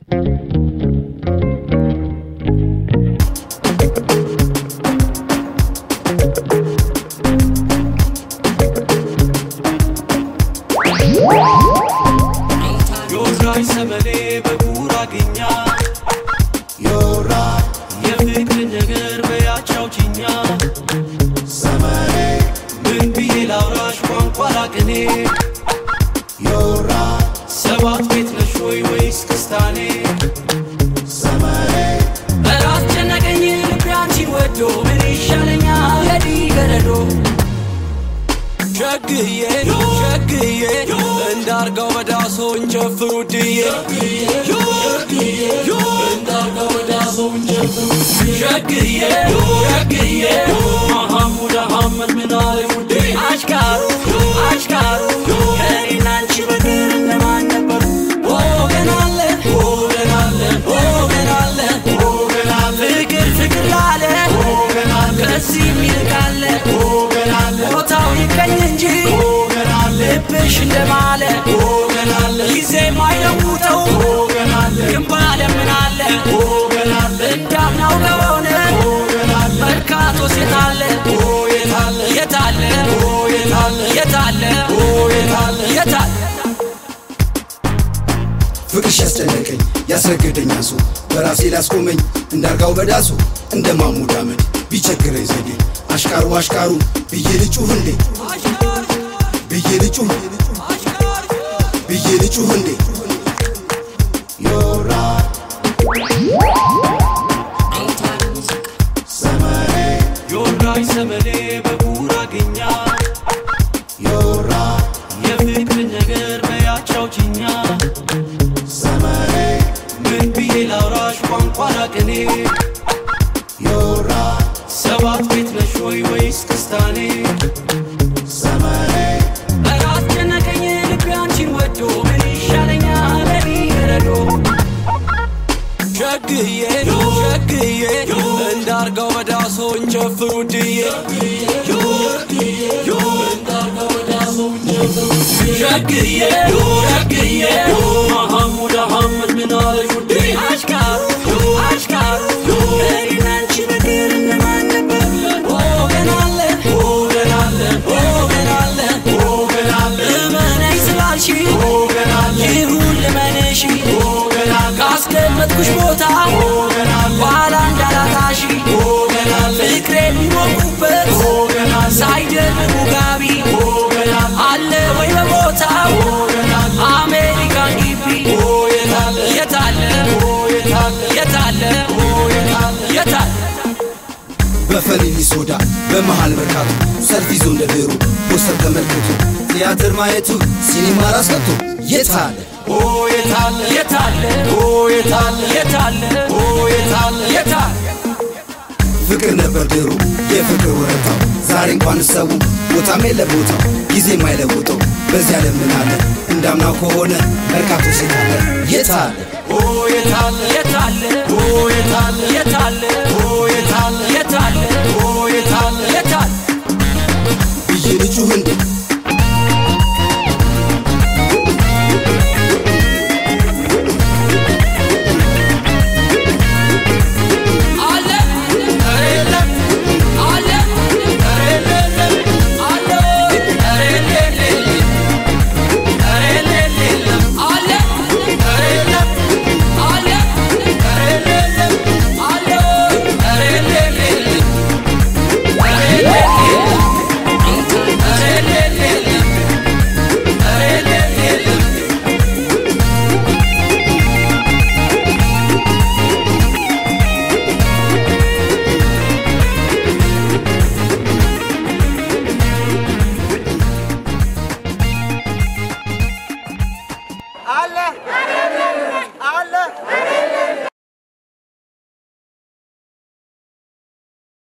ዮራይ ሰመሌ በጉራግኛ ዮራ የፍቅር ነገር በያቻውችኛ ሰመሬ ምን ብዬ ላውራሽ ቋንቋ ላቅኔ ዮራ ሰባት ቤት ነሽ ወይ ወይስ ክስታኔ ሰመሬ ኧረ አስጨነቀኝ ልቤ አንቺን ወዶ ምን ይሻለኛል የዲ ገረዶ ሸግዬ ሸግዬ እንዳርጋው በዳሶ እንጨፍሩ ድዬ እንዳርጋው በዳሶ እንጨፍሩ ሸግዬ ሸግዬ መሐሙድ አሐመድ ምን አለ ውዴ አሽካሩ አሽካሩ ከእኔና አንቺ በግር እነማን ነበሩ ወገን አለ ወገን አለ ወገን አለ ወገን አለ ፍቅር ፍቅር ላለ ወገን አለ ከዚህ የሚልቅ አለ ወገን አለ ቦታው ይቀኝ እንጂ ወገን አለ ልብሽ እንደማለ ወገን አለ ጊዜ ማይለውጠው ወገን አለ ግንባለ ምን አለ ወገን አለ እንዳምናው ከሆነ ወገን አለ መርካቶ ሴት አለ የታለ የታለ የታለ የታለ የታለ የታለ ፍቅርሽ ያስጨነቀኝ ያስረገደኝ አንሶ በራሴ ላስቆመኝ እንዳርጋው በዳሶ እንደ ማሙድ አመድ ቢቸግረኝ ዘዴ አሽቃሩ አሽቃሩ ብዬ ልጩህ እንዴ ብዬ ልጩህ ብዬ ልጩህ እንዴ ዮራ ሰመሬ ዮራይ ሰመሌ በጉራግኛ ዮራ የፍቅር ነገር በያቻውችኛ ሰመሬ ምን ብዬ ላውራሽ ቋንቋ ላቅኔ ዮራ ሰባት ቤት ነሽ ወይ ወይስ ክስታኔ ሰመሬ ኧረ አስጨነቀኝ ልቤ አንቺን ወዶ ምን ይሻለኛል እኔ ገረዶ ሸግዬ ሸግዬ እንዳርጋው በዳሶ እንጨፍሩ ድዬ እንዳርጋው በዳሶ እንጨፍሩ ሸግዬ ሸግዬ መሐሙድ አሐመድ ምን አለሽ ውዴ አሽካሩ አሽካሩ ከእኔና አንቺ በግር እነማን ነበር ወገን አለ ወገን አለ ወገን አለ ወገን አለ እመነኝ ስላልሽ ወገን አለ ይሁን ልመንሽ ወገን አለ ካስቀመጥኩሽ ቦታ ወገን አለ ኋላ እንዳላጣሽ ወገን አለ ፍቅሬ የሚሞቁበት ወገን አለ ሳይደርቡ ጋቢ ወገን አለ አለ ወይ በቦታ ወገን አለ አሜሪካን ግቢ የታለ የታለ የታለ የታለ በፈሊኒ ሶዳ በመሃል መርካቶ ሰልፍ ይዞ እንደ ድሮ ፖስተር ተመልክቶ ቲያትር ማየቱ ሲኒማ ራስ ገብቶ የታለ ኦ የታለ የታለ ኦ የታለ የታለ ኦ የታለ የታለ ፍቅር ነበር ድሮ የፍቅር ወረታው ዛሬ እንኳን ሰው ቦታም የለ ቦታው ጊዜ ማይለውጠው በዚያ ለምን አለ እንዳምናው ከሆነ መርካቶ ሴት አለ የታለ ኦ የታለ የታለ ኦ የታለ የታለ ኦ የታለ የታለ ኦ የታለ የታለ ብዬ ልጩህ እንዴ